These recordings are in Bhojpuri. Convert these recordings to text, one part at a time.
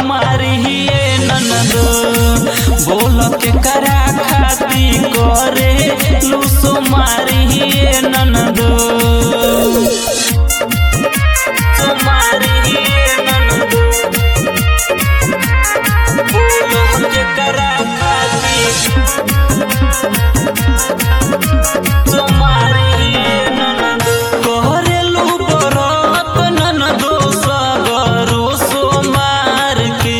मारिए ननदो बोल के करा खाती करे लूसो मारिए ननदो सो मारिए ननदो बोल के करा खाती सो मारिए ननदो करेलू बरत ननदो सगरो सो मार के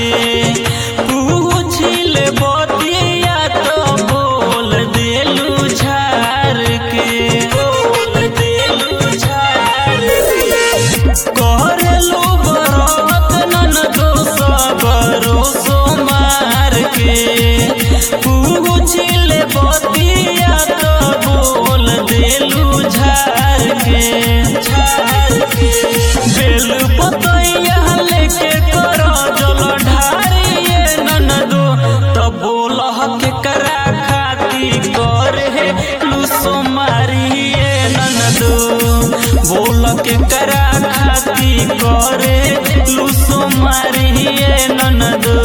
पूछिल बतिया तो बोल देलू झार के बोल देलू झार के करेलू बरत ननदो सगरो सो मार के पूछिल बतिया तो बोल देलू झार के झार के बेल पतैया लेके कर जल ढारिए ननदो तो बोल के करा खाती करे लूसो मारिए ननदो बोल के करा खाती करे लूसो मारिए ननदो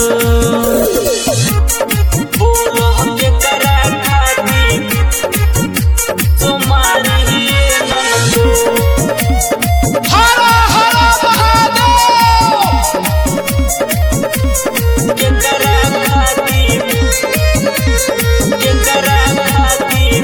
बोल के करा खाती सो मारिए ननदो हर हर महादेव केकरा खातिर केकरा खातिर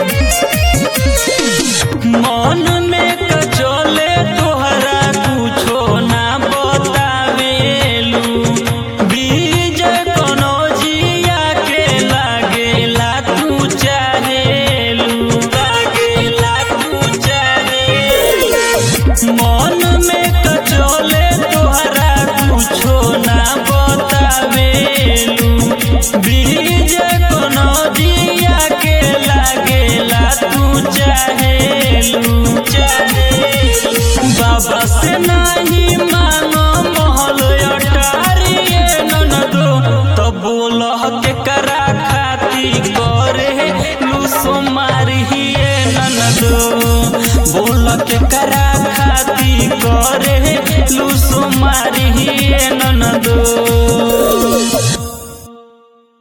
मन में कचोले तोहरा कुछो ना बतावेलू बीज कोनो जिया के लागेला तू चाहेलू लागेला तू चाहेलू मन में कचोले तोहरा कुछो ना बतावेलू बीज कोनो जिया के लागेला तू चाहेलू चाहेलू बाबा से नहीं मांगो महल अटारिए ननदो तो बोल के करा खाती करे लूसो मारिए ननदो बोल के करा खाती करे लूसो